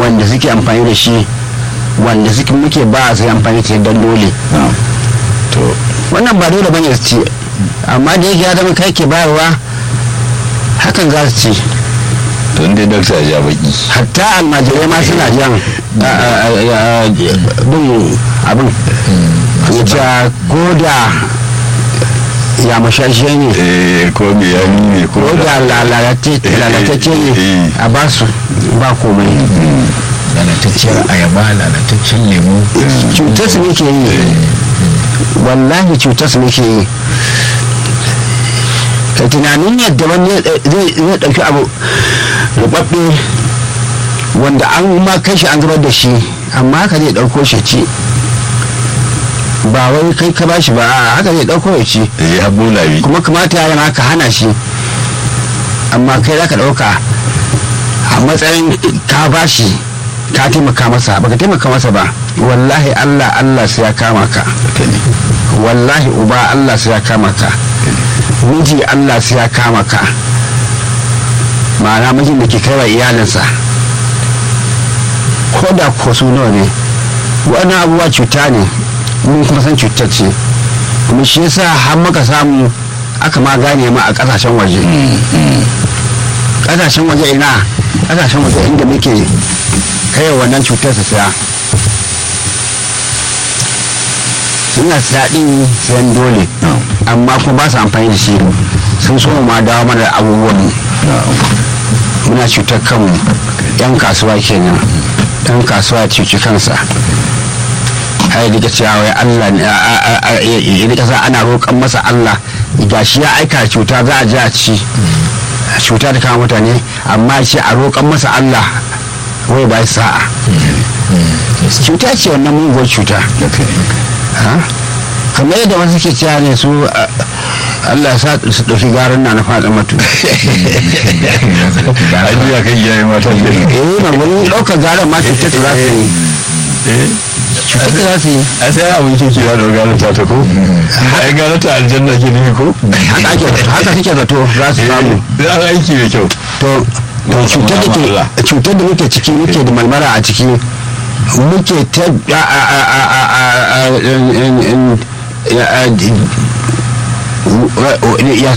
wanda suke amfani da shi wanda suke muke ba su amfani da shi don dole to wannan ba dole bane su ci amma da yake ya zama kai ke bayarwa hakan za su ci to inda dakta ya baki hatta almajirai ma suna jan a- a- a- bin abin ya ce ko da ya mashashe ne eh ko me ya ne ko ko da lalatacce ne a ba su ba komai lalatacciyar ayaba lalataccen lemu cutar su nake yi wallahi cutar su nake yi ka tunanin yadda wani zai zai ɗauki abu rubabbe wanda an ma kai shi an zubar da shi amma haka zai ɗauko shi ci ba wai kai ka bashi ba a haka zai ɗauko ya ci eh ya bola bi kuma kamata ya zama ka hana shi amma kai za ka ɗauka a matsayin ka bashi ka taimaka masa baka taimaka masa ba wallahi allah allah sai ya kama ka wallahi uba allah sai ya kama ka miji allah sai ya kama ka ma'ana mijin da ke kai wa iyalinsa ko da ko su nawa ne wannan abubuwa cuta ne mun kuma san cutar ce kuma shi yasa har muka samu aka ma gane ma a kasashen waje kasashen waje ina kasashen waje inda muke kai wannan cutar su saya suna daɗin sayan dole amma kuma ba su amfani da shi sun so ma dawo mana da abubuwan muna cutar kanmu yan kasuwa kenan yan kasuwa ya cuci kansa har rika cewa wai Allah ne ya rika sa ana roƙon masa Allah gashi ya aika cuta za a ji a ci cuta ta kama mutane amma ce a roƙon masa Allah wai ba sa'a cuta ce wannan muguwar cuta ha? kamar yadda wasu ke cewa ne su a- Allah ya sa su ɗauki garin na na faɗa matu ajiya kan iyaye mata ke eh ma wani ɗaukar garin ma cutar ta za su yi cutar ta za su yi a sai abin kike ya da gane ta ta ko ai gane ta aljanna ke nufi ko haka ake haka suke zato za su samu da an aiki mai kyau to to cutar da ke cutar da muke ciki muke da malmara a ciki muke ta a a a a a a in- in- in- ya- a- ya